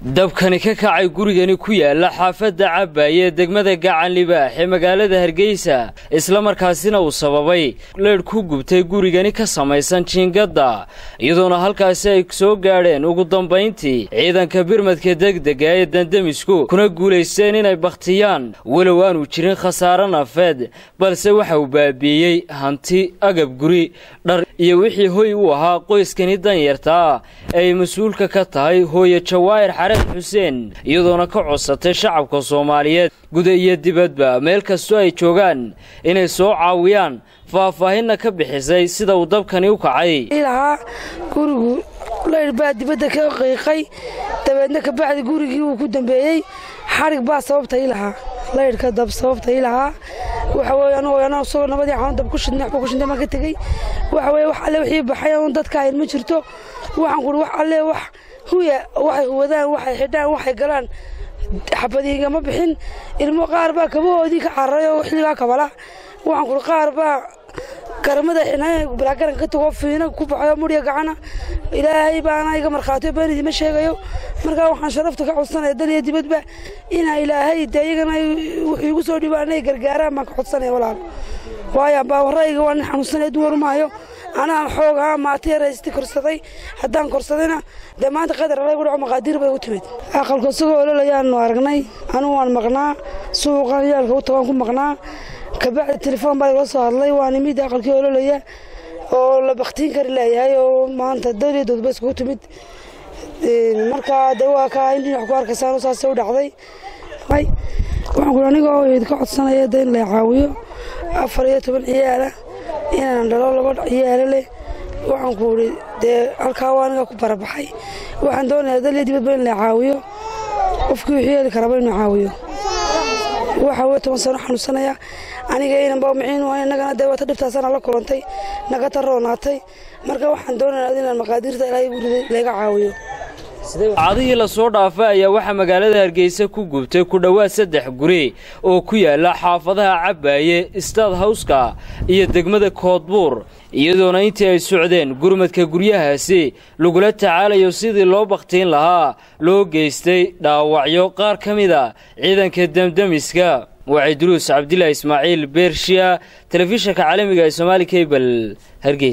dabkani ka kacay gurigani ku yaala xaafadda cabaaye ee degmada gacan libaax ee magaalada hargeysa islamarkaasina uu sababay leedh ku gubtay gurigani ka samaysan jiingadda iyadoona halkaasi ay soo gaadheen ugu dambayntii ciidanka birmadka degdega ee dandamisku kuna guulaysteen inay bakhtiyaan walow aanu jirin khasaare nafeed balse waxa uu baabiiyey hanti agab guri dhar iyo wixii hoy u ahaa qoyskani danyarta ah ay mas-uulka ka tahay hooye jawaahir xareed xuseen iyadoona ka codsatay shacabka soomaaliyeed guda iyo dibadba meel kastoo ay joogaan inay soo caawiyaan faahfaahinna ka bixisay sida uu dabkani u kacay lahaa gurigu laydh baa dibadda ka qiiqay dabeedna kabacdi gurigii wuu ku dambeeyey xarig baa sababta ii lahaa laydhka dab sababta ii lahaa waxa weye anugu anaa isagoo nabadii xanuun dab ku shidnay waxba ku shidnay baan ka tegey waxa weye wax alle wixii baxay anuun dadka ahayn ma jirto waxaan kuri wax alle wax huya waxay wadaan waxay xidhaan waxay galaan xabadiigama bixin ilmo qaar baa kabahoodii ka cararay oo xilligaa kabala waxaan kuri qaar baa garamada balaagaran ka tago fiina ku baxayo murya gacana ilaahay baana iga markhaatiyo been idima sheegayo markaa waxaan sharafta ka codsanaya dal iyo dibadba inaa ilaahay dee iyagana wuxuu igu soo dhibaan inay gargaaraan baan ka codsanaya walaal waayo baawarayga waa nin xanuunsanaya duwar maayo anaa xoog ahaa maata yaraysti korsaday haddaan korsadayna dee maanta qadar alaygu dhaco maqaadiir bay u timid aqalku isagoo ololayaanu aragnay anugu waan maqnaa suuqan yaalka u tagaan ku maqnaa kabacdi telefoon baa igala soo hadlay waa nimid aqalkii ololaya oo la baktiin kari leeyahay oo maanta dawliyadoodba iskugu timid markaa de waa ka in dhinac ku arkaysaan saasay u dhacday waxaan kuri anigoo idinka codsanaya de in la caawiyo afar iyo toban ciyaala inaan dhalo laba ciyaalo leh waxaan ku uri dee halkaa waa aniga ku barabaxay waxaan doonayaa daliya dibadba in la caawiyo qofkii wixii heli karaba inuu caawiyo waxa weye toban sano xanuunsanaya aniga inanba miciin innagana dee wata dhibtaasana la kulantay naga taroonaatay marka waxaan doonayaa inaan maqaadiirta ilaahay guriga laga caawiyo cadihii lasoo dhaafay ayaa waxaa magaalada hargeysa ku gubtay ku dhowaad saddex guri oo ku yaala xaafadaha cabaaye staad hawska iyo degmada koodbuur iyadoona intii ay socdeen gurmadka guryahaasi lagula tacaalayo sidii loo bakhtiin lahaa loo geystay dhaawacyo qaar ka mida ciidanka demdemiska waa cidruus cabdilaahi ismaaciil beershiya telefishanka caalamiga ee somaali kabel hargeysa